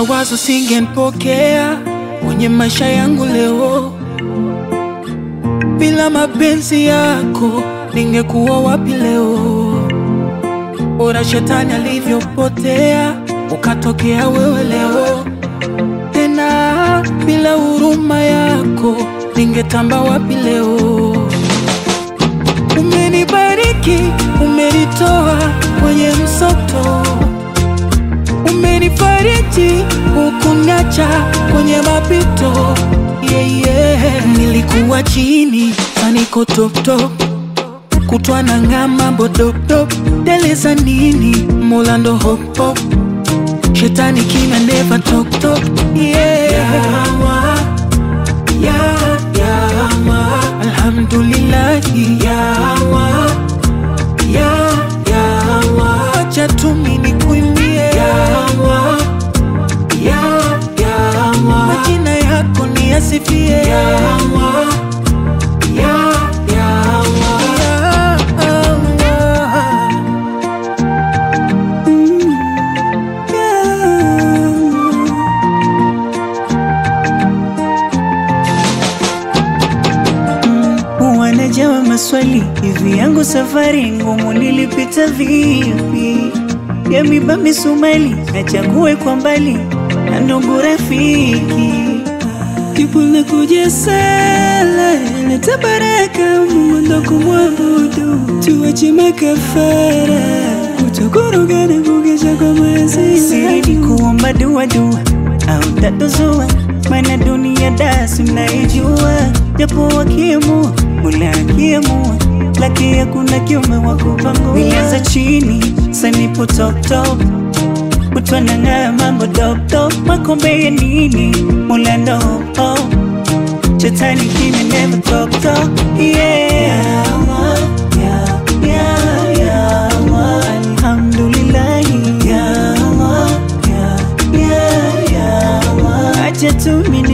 mawazo singenipokea kwenye maisha yangu leo. Bila mapenzi yako ningekuwa wapi leo? Bora shetani alivyopotea, ukatokea wewe leo. Tena bila huruma yako ningetamba wapi leo? Umenibariki, umenitoa kwenye msoto, umenifariji, hukuniacha kwenye mapito. Yeah, yeah. Nilikuwa chini, saniko top top, kutwa na ngama bodopdop, deleza nini, mola ndo hop hop, shetani kina never talk talk. Yeah. Yawa, ya, yawa, alhamdulillahi yawa, ya, yawa, acha tu mimi nikuimbie yawa, ya, yawa, majina yako niyasifie yawa, ya, yawa, yawa. Wanajawa maswali hivi, yangu safari ngumu nilipita vipi? Ya miba misumali nachague kwa mbali na ndugu rafiki, jibu la kuja sala leta baraka, Mungu ndo kumwabudu, tuache makafara kutokorogana kugesha kwa maasi, siridi kuomba dua dua au tatozua, maana dunia dasi mnaijua, japo wakiamua Mola akiamua, laki hakuna kiume wa kupangua. Nilianza chini, sanipo top top, kutwa na ng'aa mambo dop top, makombe ya nini? Mola ndo oh, shetani kimi never talk talk, yeah. Yawa, ya, ya, yawa, alhamdulillahi, yawa, ya, ya, yawa, acha tu mimi